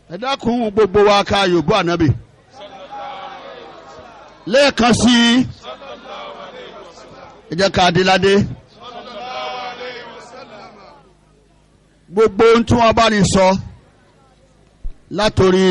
ẹ dákun gbogbo wa ká yòóbó ànábì lẹ́ẹ̀kan sí i ẹ jẹ́ ká adéládé gbogbo ohun tí wọ́n bá ní sọ látòrí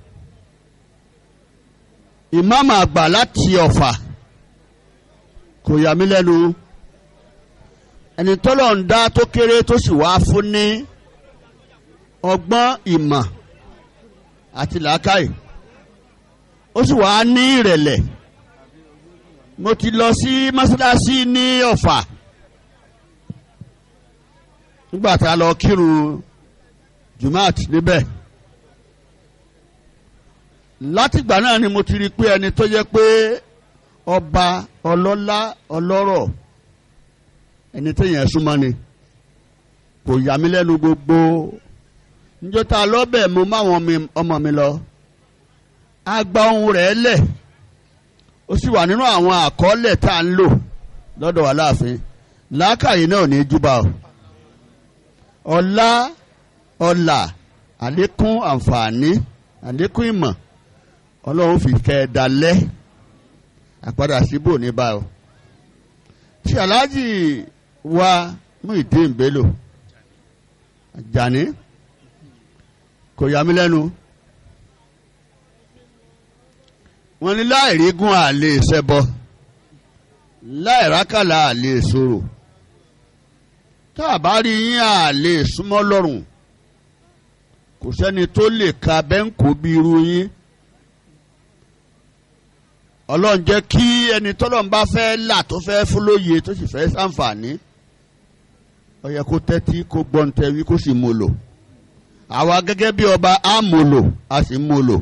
ìmáàmù àgbà láti ọ̀fà kò yà mí lẹ́nu ẹni tọ́lọ̀ ń dá tó kéré tó sì wá fún ní ọgbọ́n ìmọ̀ àti làákàyè ó sì wá ní ìrẹ̀lẹ̀ mo ti lọ sí mọ́sálásí ní ọ̀fà nígbà tá a lọ kírun jumat níbẹ̀ látìgbà náà ni mo ti rí i pé ẹni tó yẹ pé ọba ọlọ́lá ọlọ́rọ̀ ẹni tó yẹn súnmọ́ ni kò yà mí lẹ́nu gbogbo níjọ́ tá a lọ́bẹ̀ mo máwọn ọmọ mi lọ a gba ohun rẹ̀ lẹ̀ ó sì wà nínú àwọn àkọọ́lẹ̀ tá a ń lò lọ́dọ̀ wa láàfin làákàyè náà ò ní júbà o ọlá ọlà àlékún àǹfààní àlékún ìmọ̀ ọlọ́run fi kẹ́ ẹ dalẹ́ àpadà síbò ní bá o tí aláàjì wa Muyideen Bello Àjàní kò yà mí lẹ́nu wọ́n ní láìrígún àlè ṣẹbọ láìrákàlà àlè sọ̀rọ̀ tá a bá rí yín àlè súnmọ́ lọ́rùn kò sẹ́ni tó lè ka bẹ́ńkò bí irú yín ọlọ́run jẹ́ kí ẹni tọ́lọ́run bá fẹ́ là tó fẹ́ fún lóye tó sì fẹ́ sàǹfààní ó yẹ kó tẹ́tí kó gbọ́ntẹ́wí kó sì mú lò àwa gẹ́gẹ́ bí ọba á mú lò á sì mú lò.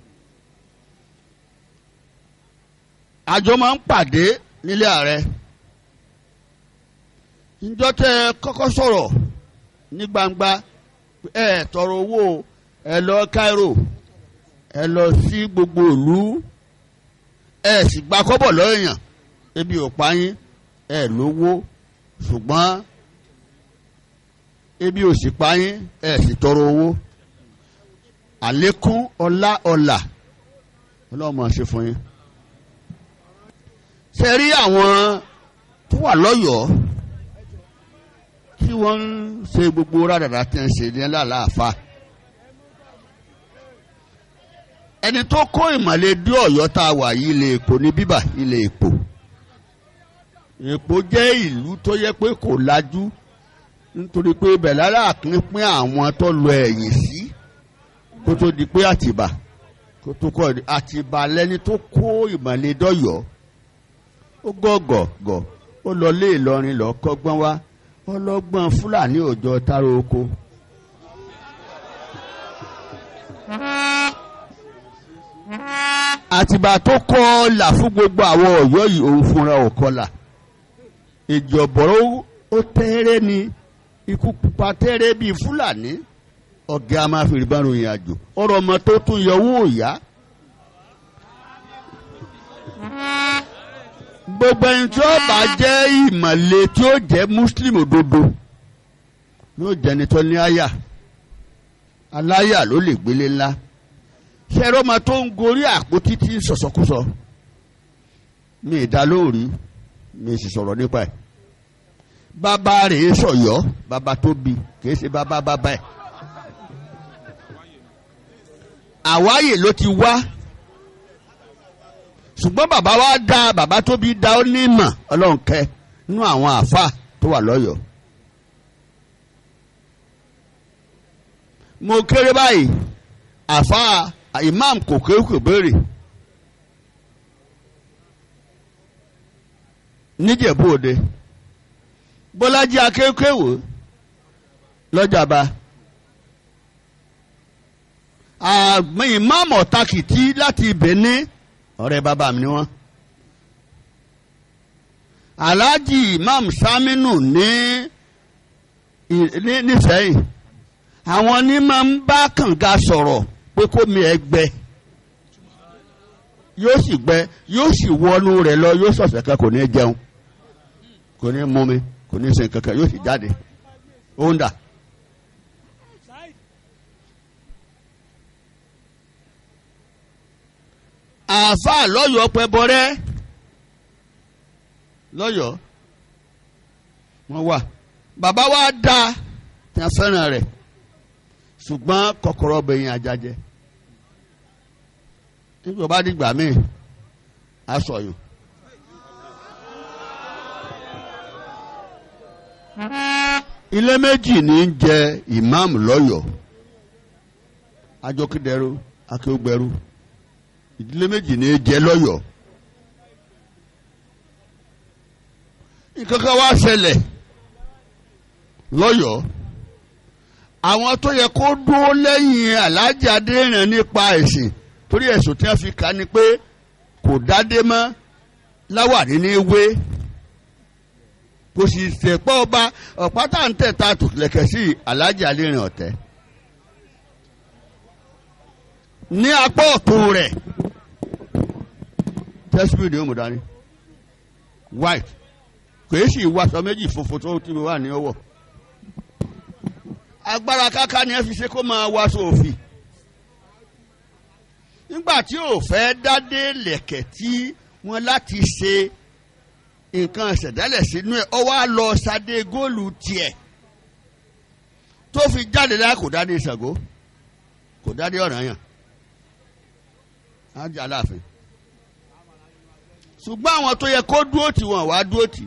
àjọ máa ń pàdé nílé ààrẹ níjọ́ tẹ́ ẹ kọ́kọ́ sọ̀rọ̀ ní gbangba ẹ tọrọ owó ẹ lọ Cairo ẹ lọ sí gbogbo ìlú ẹ sì gba kọ́bọ̀ lọ́yàn ebi ò pa yín ẹ lówó ṣùgbọ́n ebi ò sì pa yín ẹ sì tọrọ owó àlékún ọlá ọlà ọlọ́mọ ṣe fún yín ṣe rí àwọn tó wà lọ́yọ̀ọ́ tí wọ́n ń ṣe gbogbo rádàrà tí ń ṣe ní aláàfáà ẹni tó kó ìmọ̀lẹ̀ dé ọ̀yọ́ tá a wà yìí ilé èpò ní bíbà ilé èpò èpò jẹ́ ìlú tó yẹ pé kò lajú nítorí pé ibẹ̀ lára àpínpín àwọn tó lọ ẹ̀yìn sí kó tó di pé àtìbà kó tó kọ́ àtìbà lẹ́ni tó kó ìmọ̀lẹ̀ dọ́yọ̀ ó gọ̀gọ̀gọ̀ ó lọ lé Ìlọrin lọ kọ́gbọ́n wá ọlọ́gbọ́n Fúlàní òjò taro oko. àtìgbà tó kọ́ là fún gbogbo àwọn ọ̀yọ́ yìí òun fúnra ò kọlà ìjọ̀bọ̀rọ̀ ó tẹ́rẹ́ ni ikú pupa tẹ́rẹ́ bíi fúlàní ọ̀gá máa fi rìbá ròyìn àjò ọ̀rọ̀ ọmọ tó tún yọwọ́ òyà. gbogbo ẹni tí ó bá jẹ́ ìmọ̀le tí ó jẹ́ muslim òdodo yóò jẹ́ni tó ní àyà aláyà ló lè gbélé ńlá ṣẹ́rọ́ ma tó ń gorí àpótí tí ń sọ̀sọ́kúsọ mi ìdá lóòrí mi sì sọ̀rọ̀ nípa ẹ̀ bàbá rẹ̀ sọ̀yọ́ bàbá tó bi kìí ṣe bàbá bàbá ẹ̀ àwáyè ló ti wá ṣùgbọ́n bàbá wa dá bàbá tó bí dá ó ní ìmọ̀ ọlọ́run kẹ́ nínú àwọn àáfà tó wà lọ́yọ̀ọ́ mo kéré báyìí àáfà imam kò kéwù kò béèrè níjẹ̀bú òde bọ́lájí akéwkéwò lọ́jàba àmì imam ọ̀tàkìtì láti Benin ọ̀rẹ́ bàbá mi ni wọ́n alhaji imam saminu ní ní nísẹ́yìn àwọn ní máa ń bá kànga sọ̀rọ̀ pé kó mi ẹ gbẹ yóò sì gbẹ yóò sì wọnú rẹ̀ lọ yóò sọ̀sẹ̀ kan kò ní jẹun kò ní mú mi kò ní sin kankan yóò sì jáde ó ń dà. àáfàá lọ́yọ̀ọ́ pẹ́bọrẹ́ lọ́yọ̀ọ́ wọ́n wà bàbá wa dá tí a fẹ́ràn rẹ̀ ṣùgbọ́n kọ́kọ́rọ́ bẹ̀yìn àjàjẹ́ nígbà bá dìgbà míì aṣọyún. ilé méjì ní í jẹ ìmáàmù lọ́yọ̀ọ́ ajókèdèrú akéwògbèrú ìdílé méjì ní í jẹ lọ́yọ̀ọ́ nǹkan kan wá ṣẹlẹ̀ lọ́yọ̀ọ́ àwọn tó yẹ kó dúró lẹ́yìn aláàjì adéèràn nípa ẹ̀sìn torí ẹ̀sùn tí wọ́n fi kà ni pé kò dádé mọ́ láwàní ní wé kò sì ṣèpọ̀ ọba ọ̀pá tá à ń tẹ̀ ta tòkìlẹ̀kẹ̀ sí aláàjì adéèràn ọ̀tẹ́ ní apá ọ̀tún rẹ̀ tẹ́síbìrì ó mú dání white kò é sì wàṣọ méjì funfun tó ti wà ní ọwọ́ agbára káká ni ẹ fi ṣe kó máa wáṣọ òfì nígbà tí ò fẹ́ dádé lẹ̀kẹ̀ tí wọ́n láti ṣe nǹkan ṣẹ̀dálẹ̀ sínú ẹ̀ ọ wá lọ sadé góòlù tiẹ̀ tó fi jáde láì kò dádé Ṣàngó kò dádé Ọ̀rànyàn ájà láàfin ṣùgbọ́n àwọn tó yẹ kó dúró tì wọ́n wá dúró tì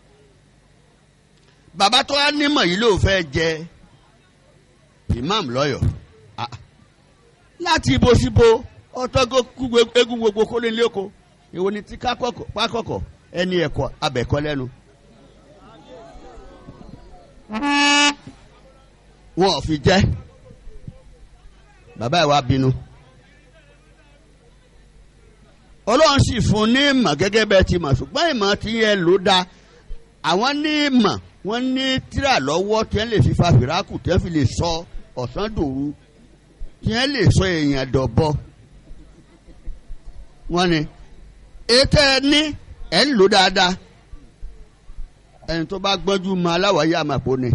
bàbá tó wá nímọ̀ yìí ló fẹ́ jẹ imam lọ́yọ̀ láti ibo síbo ọtọ́gọ́ kú egun gbogbo kó lé lóko èwo ni ti pákọ̀kọ̀ ẹni ẹ̀kọ́ abẹ̀kọ́ lẹ́nu. wọn ò fi jẹ́ bàbá ẹ̀ wá bínú ọlọ́run sì fún ní ìmọ̀ gẹ́gẹ́ bẹ́ẹ̀ ti mọ̀ ṣùgbọ́n ìmọ̀ ti yẹ ló dáa àwọn ní ìmọ̀ wọ́n ní tíra lọ́wọ́ tí wọ́n lè fi fa fìràkù tí wọ́n fi lè sọ ọ̀sán dòru tí wọ́n lè sọ èèyàn dọ̀bọ. wọ́n ní ètò ẹ ní ẹ̀ ń lò dáadáa ẹni tó bá gbọ́njú mọ aláwọ̀ yá àmàpò ni.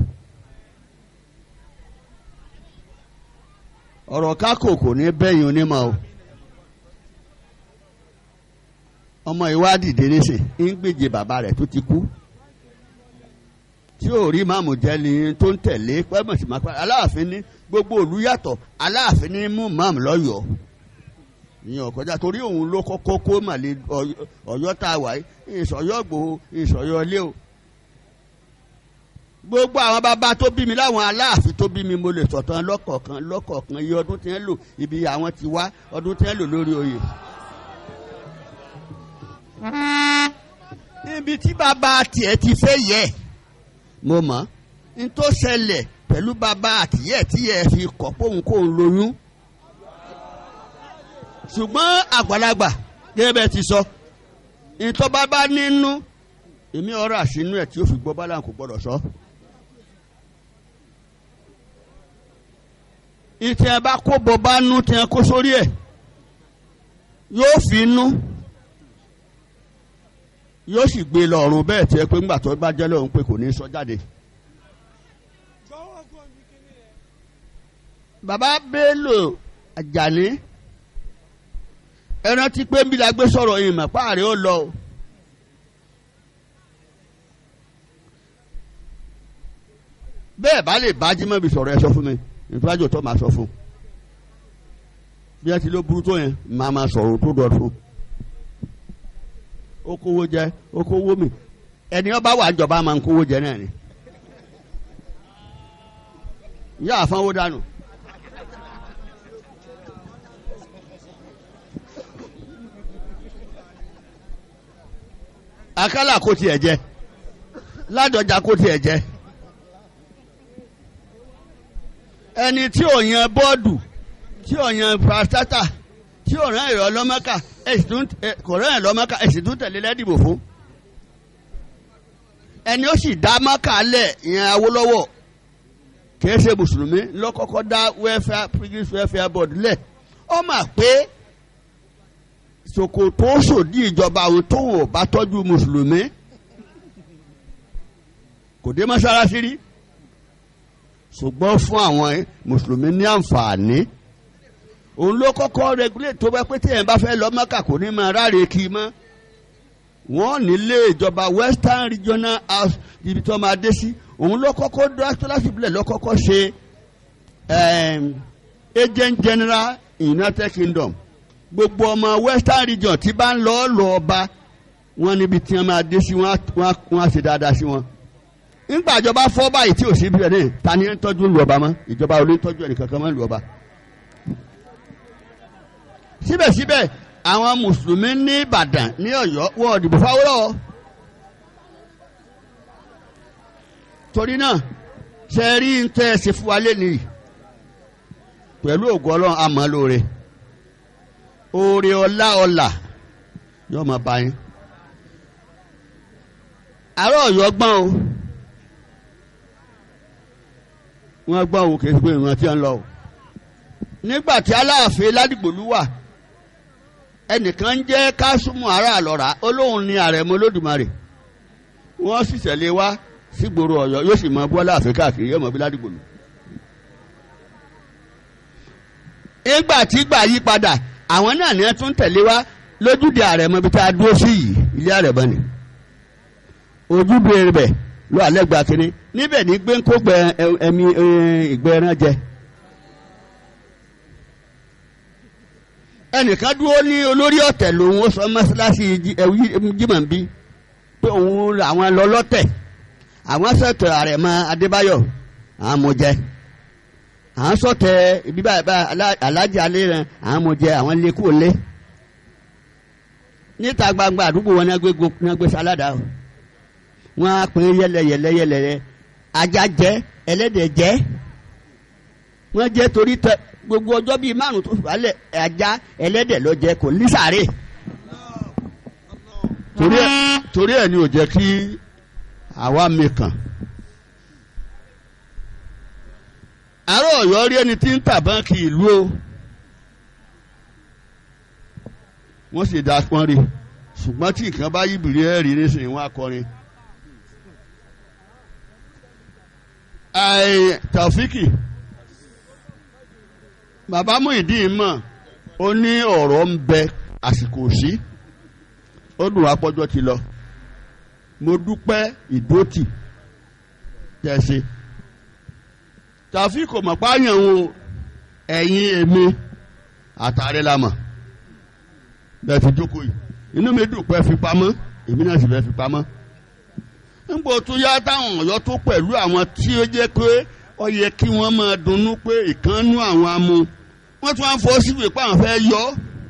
ọ̀rọ̀ kákò kò ní bẹ́yìn onímọ̀ o. ọmọ ìwádìí dé nísìn ń gbèjè bàbá rẹ̀ tó ti kú tí ò rí máàmù jẹ́ni tó ń tẹ̀lé pẹ́mọ̀ sí máa pa aláàfin ní gbogbo òlu yàtọ̀ aláàfin ní mú máàmù lọ́yọ̀ọ́ ìyẹn ọ̀kọ́jà torí òun ló kọ́kọ́ kó màlẹ́ ọ̀yọ́ tá a wà yìí ìsọ̀yọ́ gbòó ìsọ̀yọ́ lé o. gbogbo àwọn bàbá tó bí mi láwọn aláàfin tó bí mi mo lè sọ̀tàn lọ́kọ̀ọ̀kan lọ́kọ̀ọ̀kan iye ọdún tí wọ́n lò ibi àwọn ti wá ọdún tí wọ́n lò lórí oyè. ibi tí bàbá tiẹ̀ ti fẹ́ yẹ mo mọ̀ n tó ṣẹlẹ̀ pẹ̀lú bàbá àtìyẹ́ tí ẹ fi kọ̀ póun kóun lóyún ṣùgbọ́n àgbàlagbà gẹ́gẹ́ bẹ́ẹ̀ ti sọ ìtọ́ bàbá nínú èmi ọ̀rọ̀ àṣínú ẹ̀ tí ó fi gbọ́ bá láǹkó gbọ́dọ̀ sọ. ìtẹ̀ ẹ bá kó bọ́ bá nú tí ẹ kó sórí ẹ̀ yóò fi nú yóò sì gbé lọ́rùn bẹ́ẹ̀ tí ẹ pé ńgbà tó bá jẹ́ lóhun pé kò ní sọ jáde. bàbá Bello Àjàní ẹ rántí pé nbí la gbé sọ̀rọ̀ yìí mà páàrí ó lọ o. bẹ́ẹ̀ bá lè bájí mọ́ ibi sọ̀rọ̀ ẹ sọ fún mi ìfúrájò tó máa sọ fún bí ẹ ti ló burú tó yẹn máa máa sọ̀rọ̀ tó dọ̀ fún ó kówó jẹ ó kówó mi ẹni ọba wà jọba máa ń kówó jẹ náà ni yá àfọwọ́ dànù. akálà kó tiẹ̀ jẹ ládọjà kó tiẹ̀ jẹ ẹni tí ò yan bọ́ọ̀dù tí ò yan pàṣátà tí ò rán ìrọ̀ lọ́mọ́kà kò rán ìrọ̀ lọ́mọ́kà ẹ̀sìn tún tẹ̀lé lẹ́dìbò fún ẹni ó sì dá mọ́kà lẹ̀ ìyẹn Awólọ́wọ̀ kìí ṣe mùsùlùmí lọ́kọ́kọ́ dá welfare pilgrims welfare board lẹ̀ ó mà pé Sòkòtò sòdí ìjọba àwọn tóun ò bá tọ́jú mùsùlùmí kò dé mọ́ṣáláṣí rí ṣùgbọ́n fún àwọn mùsùlùmí ní àǹfààní òun ló kọ́kọ́ regulate tó bá pé téèyàn bá fẹ́ lọ mọ́kà kò ní máa ráre kí i mọ́ wọ́n nílé ìjọba western regional house ibi tó máa dé sí òun ló kọ́kọ́ dọ́sítọ́lásìbílẹ̀ ló kọ́kọ́ ṣe um, agent general united kingdom gbogbo ọmọ western region tí bá ń lọ lọ ọba wọn níbi tí wọn máa dé sí wọn á wọn á ṣe dáadáa sí wọn nígbà ìjọba fọ́ báyìí tí ò sí bíi ẹni ta ni ń tọ́jú lu ọba mọ́ ìjọba ò ní tọ́jú ẹnì kankan mọ́ lu ọba. síbẹ̀síbẹ̀ àwọn mùsùlùmí ní ìbàdàn ní ọ̀yọ́ wọ́n dìbò fáwọ́rọ́ torí náà ṣe rí ń tẹ́ ẹ ṣe fún wa lẹ́nìí pẹ̀lú ògùn ọlọ́run àmọ́ lóore oore ọlá ọlà yóò máa bá yín àárọ̀ ọ̀yọ́ gbọ́n o wọ́n gbọ́n o kìí ṣe pé ìrántí tí ń lọ o nígbà tí aláàfin ládìgbòlú wà ẹnìkan jẹ́ kásùmù ará àlọ́ra olóhùn ni àrẹ̀mọ olódùmarè wọ́n sì tẹ̀lé wá sígboro ọ̀yọ́ yóò sì mọ bọ́lá àfin káàkiri yóò mọ bí ládìgbòlú. nígbà tí gbà yí padà àwọn náà ní ẹ tún tẹ̀lé wá lójúde àrẹ̀mọ ibi tá a dúró sí yìí ilé àrẹ̀mọ ni ojúbe rẹ̀ ló alẹ́ gba kínní níbẹ̀ ní gbẹ́ńkó gbẹ ẹmi ìgbẹ́ ẹran jẹ. ẹnìkan dúró ní olórí ọ̀tẹ̀ lòun ó sọ mọ́ṣáláṣí jimá bí pé òun àwọn lọ lọ́tẹ̀ àwọn sọ̀tẹ̀ àrẹ̀mọ adébáyọ̀ àwọn mọ̀ jẹ́ àwọn sọ̀tẹ̀ ibi báyìí alájí alẹ́ rẹ̀ àwọn mọ̀ jẹ́ àwọn lè kú lé níta gbangba àdúgbò wọn ní agbé sáládà o wọn á pín yẹlẹ yẹlẹ yẹlẹ rẹ ajá jẹ ẹlẹ́dẹ̀ jẹ wọn jẹ torí tẹ gbogbo ọjọ́ bíi márùn tó wálẹ̀ ajá ẹlẹ́dẹ̀ ló jẹ kò ní sàárè torí ẹ torí ẹ ní ò jẹ́ kí àwa mi kàn àárọ̀ ọ̀yọ́ rí ẹni tí ń tà báńkì ìlú o wọ́n sì dá pọ́n rí ṣùgbọ́n tí nǹkan bá yíbìrì ẹ̀ rí nísìnyí wọ́n á kọrin. Ai Taofiki bàbá Muyideen mọ̀ ó ní ọ̀rọ̀ ń bẹ àsìkò sí ó dùn apọ́jọ́ ti lọ mo dúpẹ́ ìdótì tẹ̀sí Taofiki kò mọ̀ páyàn o ẹ̀yin èmi àtàrẹ la mọ̀ bẹ́ẹ̀ fi jókòó yìí inú mi dùn pé fi pamọ́ èmi náà sì fẹ́ fi pamọ́ nígbà tó yá táwọn ọ̀yọ́ tó pẹ̀lú àwọn tí ó jẹ́ pé ó yẹ kí wọ́n máa dunnú pé ìkànnú àwọn amú wọ́n tún wá ń fọ́ síbi pé àwọn fẹ́ yọ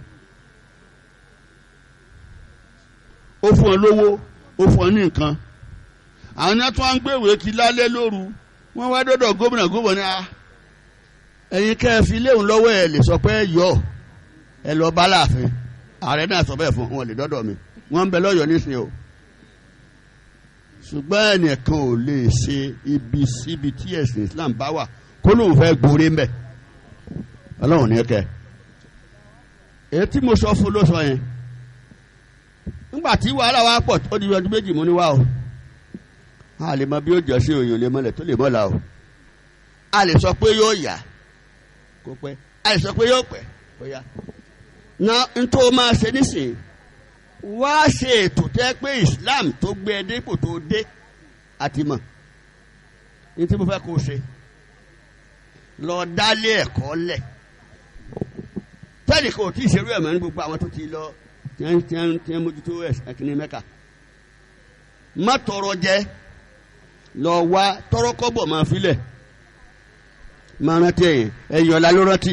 ó fún ọ lówó ó fún ọ ní nǹkan àwọn náà tún wá ń gbèwé kí lálẹ́ lóru wọ́n wá dọ́dọ̀ gómìnà gómìnà a ẹ̀yin kẹ́ ẹ fi léwu lọ́wọ́ ẹ lè sọ pé yọ ẹ lọ bá láàfin ààrẹ náà sọ bẹ́ẹ̀ fún wọn lè dọ́dọ̀ mi wọ́n ń bẹ lọ́yọ̀ọ́ nísìnyí o ṣùgbọ́n ẹnìkan ò lè ṣe ibi síbi tí ẹ̀sìn Islam bá wà kó lóun fẹ́ gbóore ń bẹ̀ ọlọ́run ní kẹ́ èyí tí mo sọ fún ló sọ yẹn nígbà tí wàhálà wa pọ̀ ó di ọdún méjì mo ní wá o a lè mọ bí ó jọ sí òyìn lè mọlẹ̀ tó lè mọ́la o a lè sọ pé yóò yá kó pẹ́ a lè sọ pé yóò pẹ́ kó yá na n tó máa ṣe nísìnyí wá ṣe ètò tẹ́ pé Islam tó gbé ẹ dépò tó dé àti mọ̀ ní tí mo fẹ́ kó ṣe lọ dálé ẹ̀kọ́ lẹ̀ tẹ́lẹ̀ kò tí ì ṣerú ẹ̀ mọ́ ní gbogbo àwọn tó ti lọ tí wọ́n mójútó ẹ̀kíní mẹ́ka má tọrọ jẹ lọ wá tọrọ kọ́bọ̀ máa filẹ̀ máa rántí ẹ̀yìn ẹ̀yìn ọ̀la ló rántí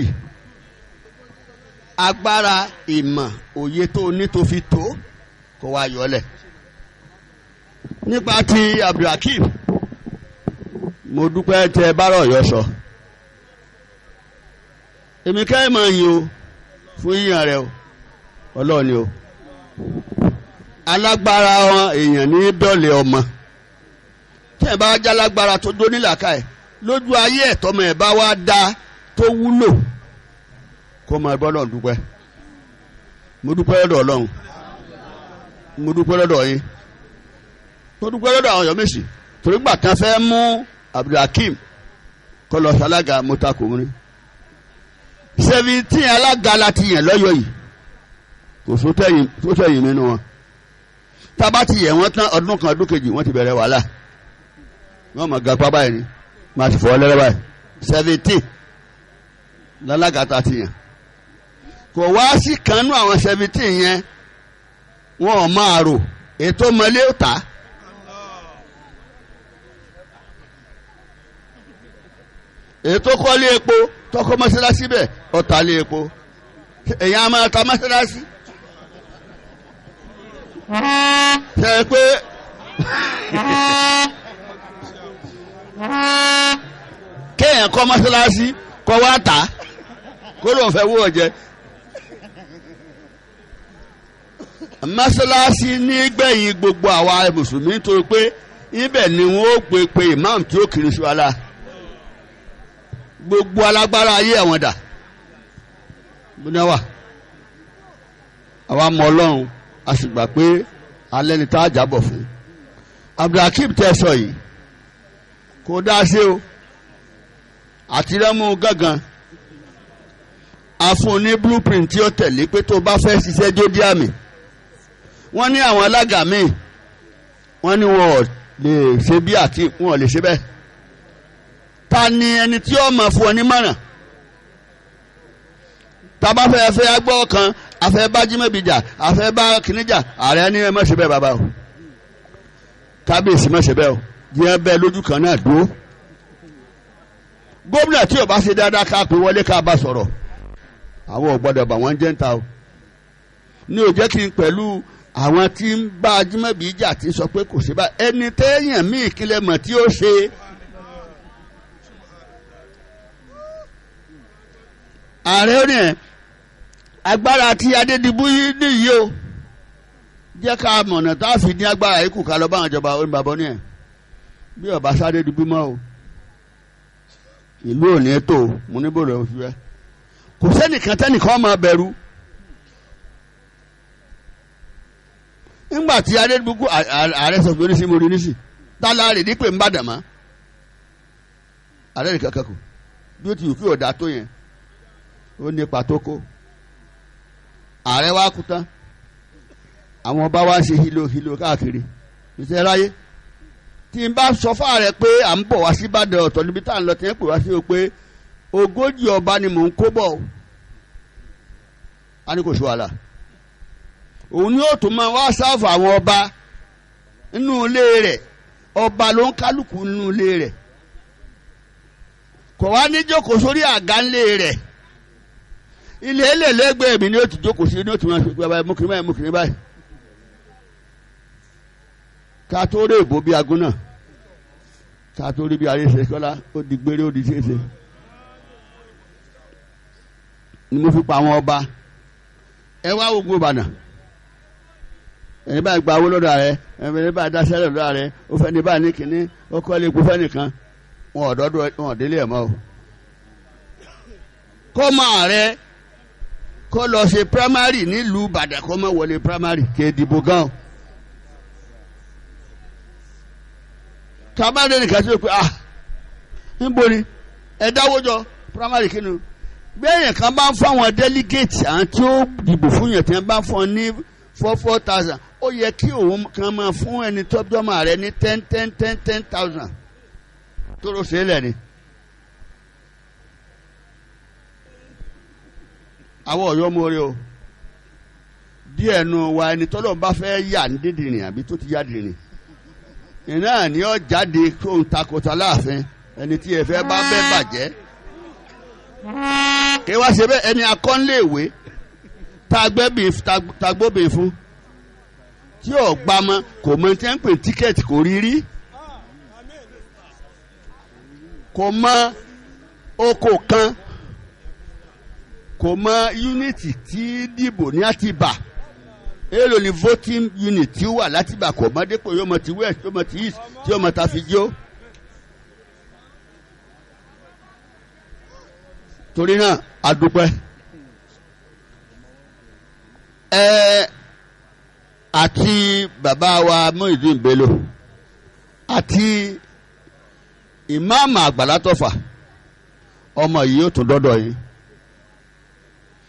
agbára ìmọ̀ òye tó ní tó fi tó kó wá yọlẹ̀ nípa ti Abdulhakeem mo dúpẹ́ tẹ bárọ̀ yọ sọ èmi kẹ́ mọ̀ yín o fún yíyan rẹ o ọlọ́ọ̀ni o alágbára wọn èèyàn ní dọ́lẹ̀ ọmọ tẹ́ ẹ bá já lágbára tó dó nílàkà ẹ̀ lójú ayé ẹ̀tọ́mọ ẹ̀ bá wá dá tó wúlò kó máa bọ́ lọ́n dúpẹ́ mo dúpẹ́ lọ́dọ̀ ọlọ́run mo dúpẹ́ lọ́dọ̀ yín mo dúpẹ́ lọ́dọ̀ àwọn yọ̀mẹ̀sì torí gbà kan fẹ́ mú Abdulhakeem kọ́ lọ sálága mọ́tàkùnrin ṣé seventeen alága láti yàn lọ́yọ̀ yìí kò sótẹ́yìn nínú wọn tába ti yẹ wọ́n tán ọdún kan ọdún kejì wọ́n ti bẹ̀rẹ̀ wàhálà wọ́n mọ̀ gapá báyìí ni máa ti fọwọ́ lẹ́rẹ́ báyìí seventeen lálága tá a ti yàn kò wá sí kanú àwọn seventeen yẹn wọn ò máa rò ètò mọ́lé ó tà á. ètò kọ́lé epo tọkọ mọ́sálásí bẹ́ẹ̀ ọ̀tà lé epo èyàn á máa ta mọ́sálásí. ṣe é pé kéèyàn kọ́ mọ́sálásí kọ́ wá tà á kó lóun fẹ́ wó ọ̀jẹ́. mọ́sálásí ní gbẹ̀yìn gbogbo àwa mùsùlùmí nítorí pé ibẹ̀ ni wọ́n ó pe pe imam tí ó kiri sí wa la gbogbo alágbára ayé àwọn dà bóni wà àwa mọ ọlọ́run a sì gbà pé alẹ́ ni tá a jábọ̀ fún abdulhakeem tẹ́ sọ yìí kò dá sí o àtirẹ́mú gángan a fún ní blueprint tí ó tẹ̀lé pé tó bá fẹ́ ṣiṣẹ́ jódí àmì wọ́n ní àwọn alága míì wọ́n ní wọn ò lè ṣe bí àti wọn ò lè ṣe bẹ́ẹ̀ ta ni ẹni tí ó máa fún ọ nímọ̀ràn tàbá fẹ́ fẹ́ agbọ́ kan afẹ́ bá jímọ̀bìjà afẹ́ bá kìnìjà ààrẹ ní ẹ má ṣe bẹ́ẹ̀ bàbá o kábíyèsí má ṣe bẹ́ẹ̀ o jẹ́ bẹ́ẹ̀ lójú kan náà dúró gómìnà tí ò bá ṣe dáadáa ká pé wọlé ká bá sọ̀rọ̀ àwọn ò gbọ́dọ̀ bà wọ́n jẹ́ ń ta o ní ò jẹ́ kí n pẹ̀lú àwọn tí ń bá jímọ̀bìjà ti sọ pé kò sí bá ẹni téèyàn míì kílẹ̀ mọ̀ tí ó ṣe ààrẹ ó ní ẹ agbára tí adédìbú yìí nìyí o jẹ́ ká mọ̀nà tá a fi ní agbára yìí kù ká lọ báwọn ìjọba ó ní bàbá ní ẹ̀ bí ọba sáré dìbú mọ́ o ìlú ò ní tó mo ní bòrò òfin rẹ kò sẹ́nìkan tẹ́nìkan máa bẹ̀rù nígbà tí adédìbú kú ààrẹ sọ pé oníṣì mo rí níṣì tálá rè dípè ń bàdàn mọ́ ààrẹ nìkan kan kù bí ó ti wù kí ọ̀dà tó yẹn ó ní pàtó kó ààrẹ wa kú tán àwọn ọba wa ṣe hilo hilo káàkiri ìṣe ráyé tí n bá sọ fún ààrẹ pé à ń bọ̀ wá sí Ìbàdàn ọ̀tọ̀ níbi tá à ń lọ tí ń pè wá sí o pé ogójì ọba ni mò ń kó bọ̀ a ní kò sí wàhálà òun ni ó tún máa wá sáfù àwọn ọba nínú ilé rẹ̀ ọba ló ń kálukú nínú ilé rẹ̀ kò wá ní jókòó sórí àga ńlé rẹ̀ ilé ẹlẹ́lẹ́gbẹ̀ẹ́ mi ni ó ti jókòó sí ní ó ti máa ṣe pé báyìí mú kiri báyìí mú kiri báyìí ká tó rí èbó bí agún náà ká tó rí bí aríṣe kọ́lá ó di gbére ó di ṣeéṣe ni mo fi pa àwọn ọba ẹ wá ogun ìbàdàn ẹni báyìí gba owó lọ́dọ̀ rẹ ẹni báyìí dáṣẹ́ lọ́dọ̀ rẹ ó fẹ́ ní báyìí ní kínní ó kọ́ ilé ikú fẹ́ nìkan wọn ò dọ́dọ̀ wọn ò délé ẹ̀ mọ́ o kọ́ máa rẹ kó lọ ṣe primary nílùú ìbàdàn kó má wọlé primary kì í dìbò gan o. tabade nìkan tí o pe ah níbo ni ẹ dáwọ́ jọ primary kí ni bẹ́ẹ̀yẹn kan bá ń fún àwọn delegate àwọn tí ó dìbò fún yẹn tí wọ́n bá ń fún ọ ní four four thousand ó yẹ kí òun kan máa fún ẹni tọ́jọ́mọ rẹ ní ten ten ten ten thousand tó ló ṣe é lẹ̀ ni. àwọn ọ̀yọ́ mọ́re o díẹ̀ nu wa ẹni tọ́lọ́ bá fẹ́ yà ní dídìrín àbí tó ti yá dìrín iná ni ó jáde kó ń takòtà láàfin ẹni tí ẹ fẹ́ bá bẹ́ bàjẹ́ kí wá ṣe bẹ́ẹ̀ ẹni akọ́nléèwé tagbóbìn fún tí ò gbámọ kò mọ tí ń pè tíkẹ́ẹ̀tì kò rí rí kò mọ oko kan kò mọ yúnítì tí dìbò ní àtibá èèlò ni voting unit tí ó wà látìgbà kò mọ dépò yóò mọ ti west yóò mọ ti east tí yóò mọ ta fi jó. torí náà a dúpẹ́ ẹ àti bàbá wa Muyideen Bello àti ìmáàmù Àgbàlá Tọ́fà ọmọ yìí yóò tún dọ́dọ̀ yìí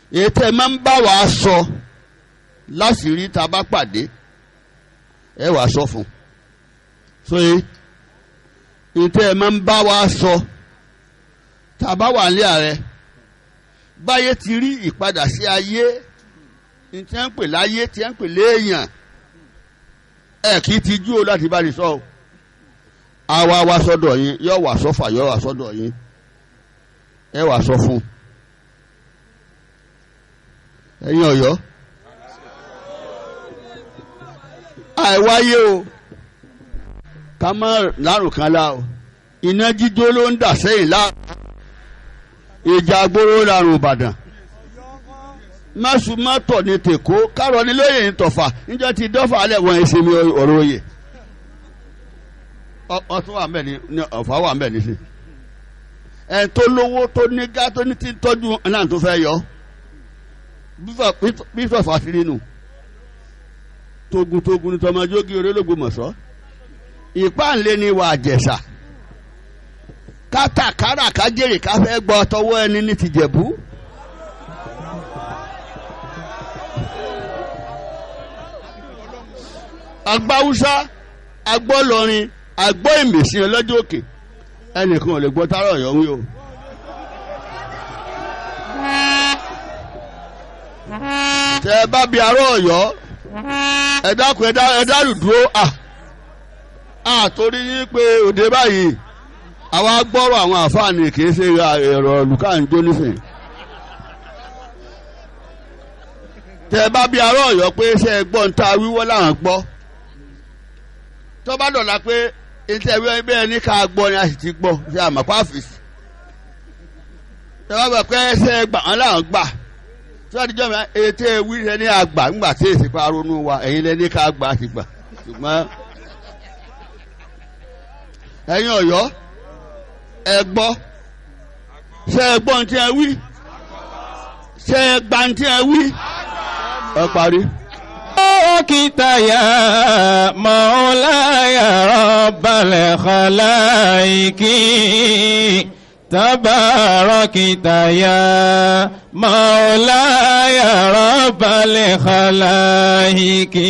èyí tẹ́ ẹ máa ń bá wa sọ láṣìírí tá a bá pàdé ẹ wàá sọ fún un sóye èyí tẹ́ ẹ máa ń bá wa sọ tá a bá wà nílé ààrẹ báyé ti rí ìpadà sí ayé ní tí wọ́n ń pè láyé tí wọ́n ń pè léèyàn ẹ kì í tijú o láti bá ní sọ o àwa wa sọ́dọ̀ yín yọ wà sọ́fà yọ wà sọ́dọ̀ yín ẹ wà sọ fún ẹ̀yin Ọ̀yọ́ àìwáyé o ká má lárùn kan lá o iná jíjó ló ń dà sẹ́yìn lá ìjà agbóró lárùn Ìbàdàn mọ́sùmọ́tọ̀ ní tèkó kárọ̀ ní lóye ní tọ̀fà níjọ́ ti dọ́fà alẹ́ wọn ẹ̀sìn mi ọ̀rọ̀ òye ọtún wà mbẹ ní ọ̀fà wà mbẹ ní sí ẹ̀ tó lówó tó ní gá tó ní ti tọ́jú náà tó fẹ́ yọ bífọ̀ fàṣírí nù togun-togun ní tọmọjógi orélógbòmọ̀ṣọ́ ìpáǹlé ni wà àjẹsà kátàkárà kájèrè káfẹ́ gbọ́ tọwọ́ ẹni ní tìjẹ̀bú. agbáwúsá agbọ́lọrin agbọ́ ìmẹ̀sí ọlọ́jọ́ òkè ẹnìkan ò lè gbọ́ tárọ̀ ọ̀yọ́ wí o. tẹ ẹ bá bi arọ Ọ̀yọ́ ẹ dákun ẹ dárù dúró à à torí yín pé òde báyìí àwa gbọ́rọ̀ àwọn àfáàní kì í ṣe ẹ̀rọ lùkàǹjọ́ nísìnyí. tẹ ẹ bá bi arọ Ọ̀yọ́ pé ṣe ẹ gbọ́ ń ta wíwọ́ làwọn gbọ́ tó bá dọ̀la pé ètò ẹ̀wé bẹ́ẹ̀ ní ká gbọ́ ni a sì ti gbọ́ ṣe àmọ́pá àfìsì tẹ bá bẹ̀ pé ṣe gbà wọn làwọn gbà sọ́díjọ́ mi ètò ewì rẹ ní àgbà ńgbà tí èsì pa ronú wa ẹ̀yin lẹ ní ká gbà ti gbà ṣùgbọ́n ẹ̀yin Ọ̀yọ́ ẹ gbọ́ ṣe ẹ gbọ́ ntí ẹ wí ṣe ẹ gbà ntí ẹ wí ẹ parí. Dókítà ya Mawlaya Rabbal Khalaiqi. تباركت يا مولاي رب الخلائق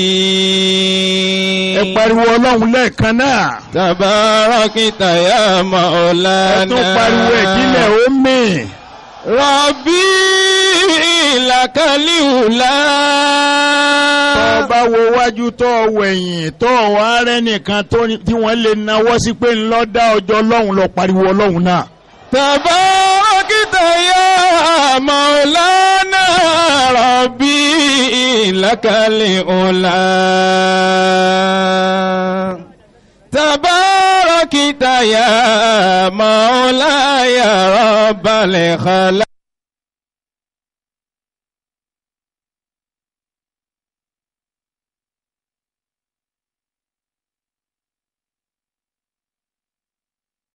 ẹ pariwo ọlọ́run lẹ́ẹ̀kan náà. تباركت يا ẹ مولانا tún pariwo ìdílé omi. ربي لك الأولى tọ́ ọ bá wo wájú tọ́ ọ wẹ̀yìn tọ́ ọ wá rẹ́ nìkan tó ní- tí wọ́n lè nawọ́ sí pé ńlọ dá ọjọ́ ọlọ́run lọ pariwo ọlọ́run náà. تباركت يا مولانا ربي لك الأولى تباركت يا مولاي رب الخلق